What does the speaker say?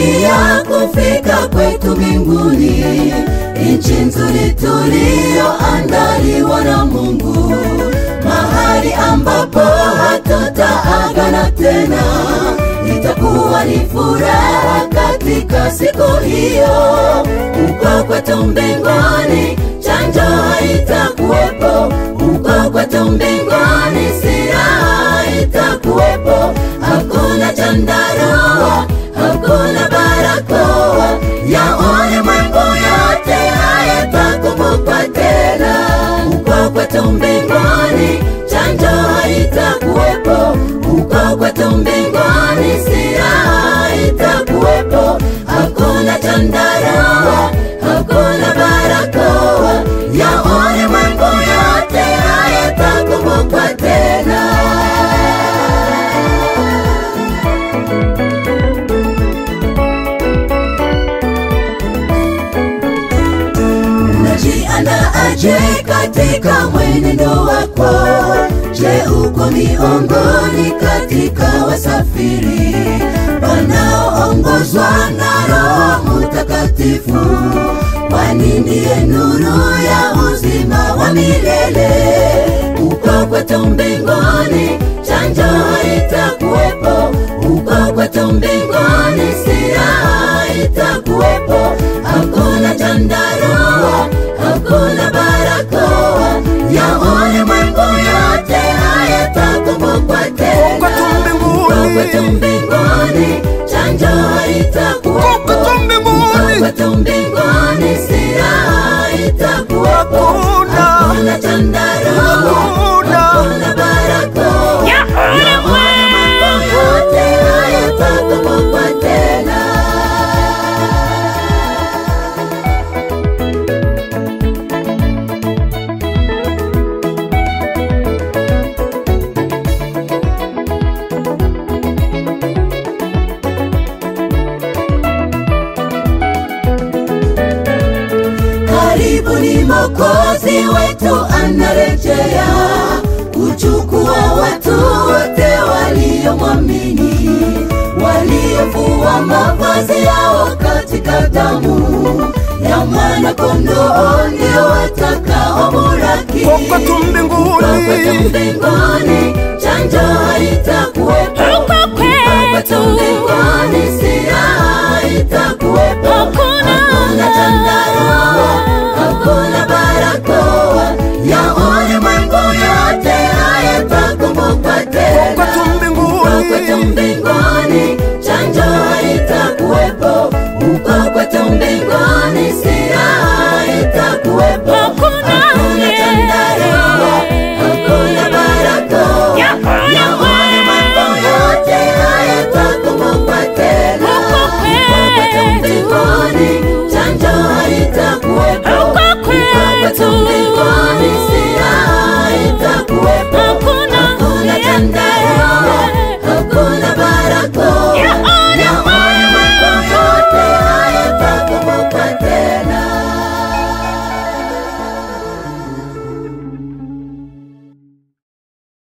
tunakaribia kufika kwetu mbinguni, nchi nzuri tuliyoandaliwa na Mungu, mahali ambapo hatutaagana tena. Itakuwa ni furaha katika siku hiyo, uko kwetu mbinguni, chanjo haitakuwepo, uko kwetu mbinguni, silaha haitakuwepo, hakuna chandarua, hakuna barakoa, ya ulimwengu yote hayatakumbukwa tena. Uko kwetu mbinguni, chanjo haitakuwepo, uko kwetu mbinguni, silaha haitakuwepo, hakuna chandarua, hakuna barakoa, ya ulimwengu yote hayatakumbukwa tena. Unajiandaaje katika mwenendo wako? Je, uko miongoni katika wasafiri wanaoongozwa na Roho Mtakatifu? Kwani ndiye nuru ya uzima wa milele. Uko kwetu mbinguni, chanjo haitakuwepo. Uko kwetu mbinguni, silaha haitakuwepo. Hakuna chandarua, hakuna barakoa, ya ulimwengu yote hayatakumbukwa tena. Kwetu mbinguni. Uko kwetu mbinguni, chanjo haitakuwepo. Kwetu mbinguni. Uko kwetu mbinguni, silaha haitakuwepo. Hakuna. Hakuna chandarua, Hakuna. hakuna barakoa, Ya ulimwengu yote hayatakumbukwa tena. Karibu ni Mwokozi wetu anarejea kuchukua watu wote waliomwamini, waliofua mavazi yao katika damu ya mwana kondoo, ndio watakaomuraki Uko kwetu mbinguni. Uko kwetu mbinguni,